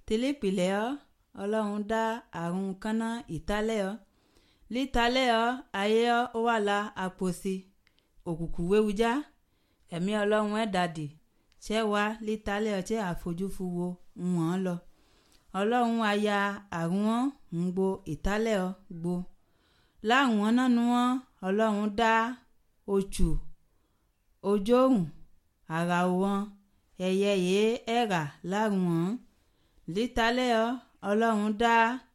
tẹlẹpìlẹ̀ ọ́ ọlọ́run dá àrùn kánná ìtálẹ̀ ọ́ lítalẹ̀ ọ́ ayé ọ́ ó wà la àpòsí òkùnkùn wéwujá ẹ̀mí ọlọ́run ẹ̀ dàdí ṣẹ́ wá lítalẹ̀ ọ́ ṣẹ́ àfojúfu wo wọ́n lọ ọlọ́run aya àrùn wọn ń gbo ìtálẹ̀ ọ́ gbo láwọn nánu wọn ọlọ́run dá oṣù ojóhùn ara wọn ẹyẹ yìí ẹ̀rà lárùn wọn lítalẹ̀ ọ́ ọlọ́run dá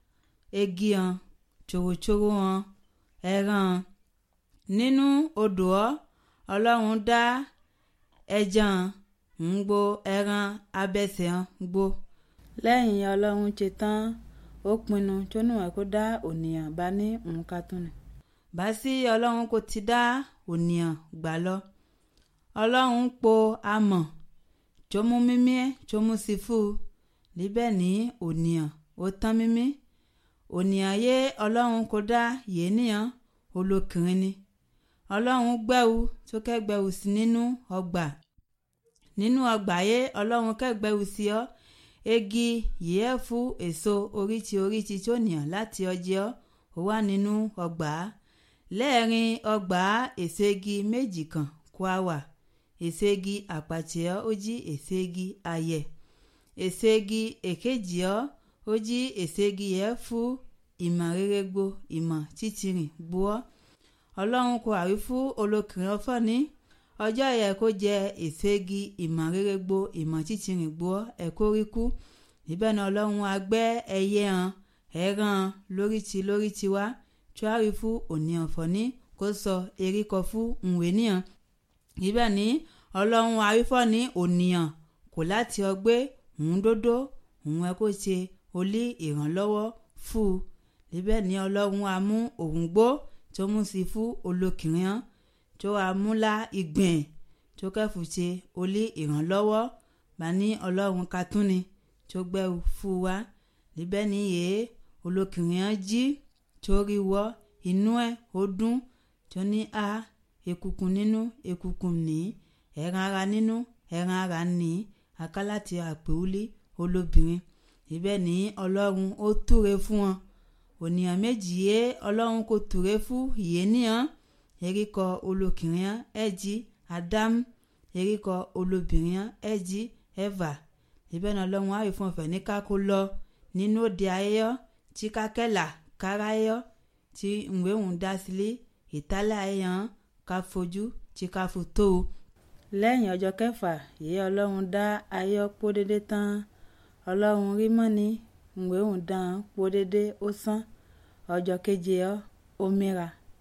egi hàn tṣòwòtṣòwò hàn ẹran nínú odò ọ́ ọlọ́run dá ẹja hàn ń gbo ẹran abẹ́sẹ̀ hàn gbo lẹ́yìn ọlọ́run ṣe tán ó pinnu tó níwọ̀n kó dá ònìyàn bá ní nǹkan tó ní. bá sí ọlọ́run kò ti dá ònìyàn gbà lọ ọlọ́run po amọ̀ tó mú mímí tó mú sí fún un níbẹ̀ ní ònìyàn ó tán mímí ònìyàn yé ọlọ́run kò dá yéèyàn olókìrin ni ọlọ́run gbẹ́wù tó kẹ́gbẹ́wù sí nínú ọgbà nínú ọgbà yé ọlọ́run kẹ́gbẹ́wù sí ọ́ egi yìí fún èso oríṣi oríṣi tó nìyàn láti ọjọ́ ó wà nínú ọgbà lẹ́ẹ̀rin ọgbà èso igi méjì kan kó a wà èso igi àpàtìọ́ ó jí èso igi ayẹ̀ èso igi èkejì ọ́ ó jí èso igi yẹn fún ìmọ̀ rere gbo ìmọ̀ títìrìn gbọ́ ọlọ́run kò àrí fún olókìrin ọfọ́ ní ọjọ́ yẹ kó jẹ èso igi ìmọ̀ rere gbo ìmọ̀ títìrìn gbọ́ ẹ̀kọ́ rí kú níbẹ̀ náà ọlọ́run agbẹ́ ẹyẹ hàn ẹran lóríti lóríti wá tí wàá rí fún òní ọ̀fọ̀ ní kó sọ eríkọ fún ìwé níhàn níbẹ̀ ní ọlọ́run arífọ́ ní ònìyàn kò láti ọgbẹ́ òun dódó òun ẹ kó ṣe olí ìrànlọ́wọ́ fún un níbẹ̀ ní ọlọ́run amú òun gbó tó mú sí fún olókìrin hàn tó amúlá ìgbìn tó kẹ́fù ṣe olí ìrànlọ́wọ́ bá ní ọlọ́run katúni tó gbẹ́rù fún wa níbẹ̀ ní yèé olókìrin hàn jí tó rí wọ́ inú ẹ̀ ó dún tó ní a ekukun nínú ekukun ní ẹran ara nínú ẹran ara ní akálàtì àpèwúlé olóbìnrin ibẹ̀ ní ọlọ́run ó túre fún wọn ònìyàn méjì yé ọlọ́run kò túre fún ìyéníyàn eríkọ olókìnrin ẹ̀jí ádámù eríkọ olóbìnrin ẹ̀jí ẹ̀fà ibẹ̀ ní ọlọ́run àyè fún ọ̀fẹ́ ní kákó lọ nínú òde ayẹyọ tí kákẹ́là káráyọ tí ìwé òun dá sílé ìtálẹ̀ ayẹyàn ká fojú tí ká fò tó o. lẹ́yìn ọjọ́ kẹfà yìí ọlọ́run dá ayọ́ pọ́ dédé tán ọlọ́run rí mọ́ni ìwé òun dán pọ́ dédé ó sán ọjọ́ keje ọ́ ó mìíràn